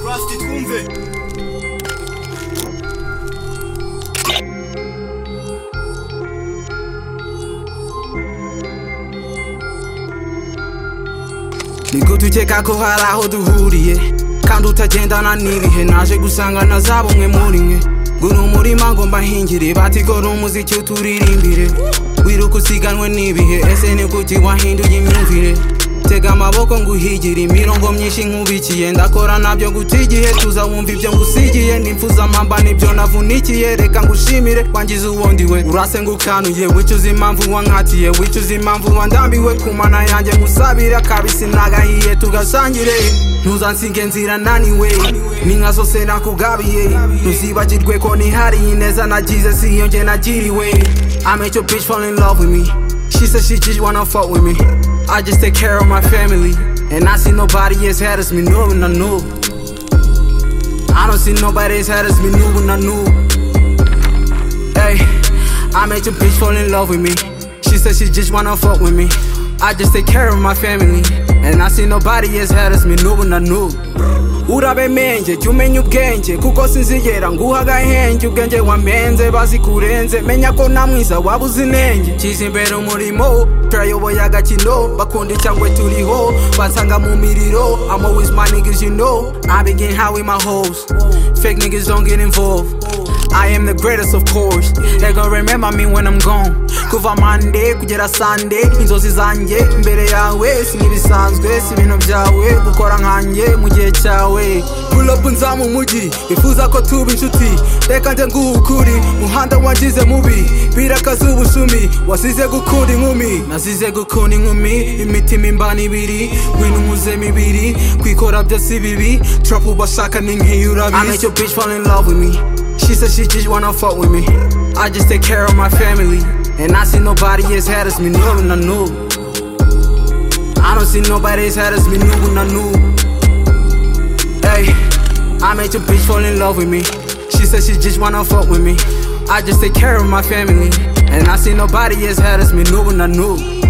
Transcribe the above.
bafite twumve nigute ukeka ko hari aho duhuriye kandi utagendana n'ibihe naje gusanga na za bumwe muri mwe ngo ni umurima ngo mbahingire batigora umuziki uturirimbire wiruka usiganwe n'ibihe ese ni kuki wahinduye imyumvire tega amaboko ngo uhigire imirongo myinshi nkubikiye ndakora nabyo guta igihe tuza wumva ibyo ngusigiye nifuza mpamba nibyo navunikiye reka ngushimire wangize uwundi we urasengukanuye wicuza impamvu wankatiye wicuza impamvu wandambiwe ku mana yanjye ngusabira kabisi nagahiye tugasangire ntuzansinge nzira naniwe n'inka zose nakugabiye ntuzibagirwe ko nihariye ineza nagize si iyo nge nagiriwe I made your bitch fall in love with me She said she just wanna fuck with me. I just take care of my family. And I see nobody as hard as me knew when I knew. I don't see nobody as hard as me knew when I knew. Hey, I made your bitch fall in love with me. She said she just wanna fuck with me. I just take care of my family. And I see nobody as hard as me knew when I knew. urabemenje jya umenya ubwenge kuko sinzigera nguha agahenge ubwenge wamenze bazikurenze menya ko na mwiza waba uzi inenge nshyize imbere umurimo turayoboye agakino bakunda icyangwe turiho bansanga mu miriro I'm always my niggas you know I begin how with my hoes fake niggas don't get involved I am the greatest of course They gon' remember me when I'm gone Kuva Monday kugera Sunday Inzozi zanjye imbere yawe Sinibisanzwe si ibintu byawe Gukora nkanjye mu gihe cyawe Pull up nza mu mujyi Bifuza ko tuba inshuti Reka nje nguha ukuri Muhanda wangize mubi Birakaza ubushumi Wasize gukunda inkumi Nazize gukunda inkumi Imitima imbana ibiri Ngwino nkuze mibiri Kwikora byose bibi Trap ubashaka ni nk'iyurabizi I make your bitch fall in love with me She said she just wanna fuck with me. I just take care of my family. And I see nobody as hard as me knew when I knew. I don't see nobody as hard as me knew when I knew. Hey, I made your bitch fall in love with me. She said she just wanna fuck with me. I just take care of my family. And I see nobody as hard as me knew when I knew.